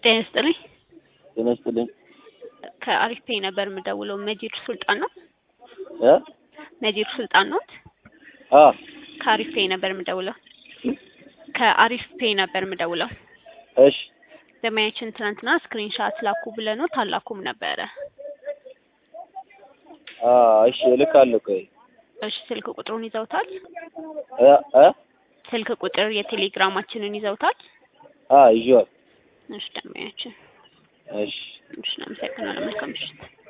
ጤና ይስጥልኝ። ጤና ይስጥልኝ። ከአሪፍ ፔይ ነበር የምደውለው። መጂድ ሱልጣን ነው? እ መጂድ ሱልጣን ነው? አ ከአሪፍ ፔይ ነበር የምደውለው። ከአሪፍ ፔይ ነበር የምደውለው። እሺ ደማያችን ትናንትና ስክሪንሻት ላኩ ብለኖት አላኩም ነበረ። አ እሺ እልካለሁ። ቆይ እሺ ስልክ ቁጥሩን ይዘውታል? እ እ ስልክ ቁጥር የቴሌግራማችንን ይዘውታል? አ ይዤዋል። እሺ ደማያችን እሺ እሺ፣ እናመሰግናለን። መልካም ምሽት።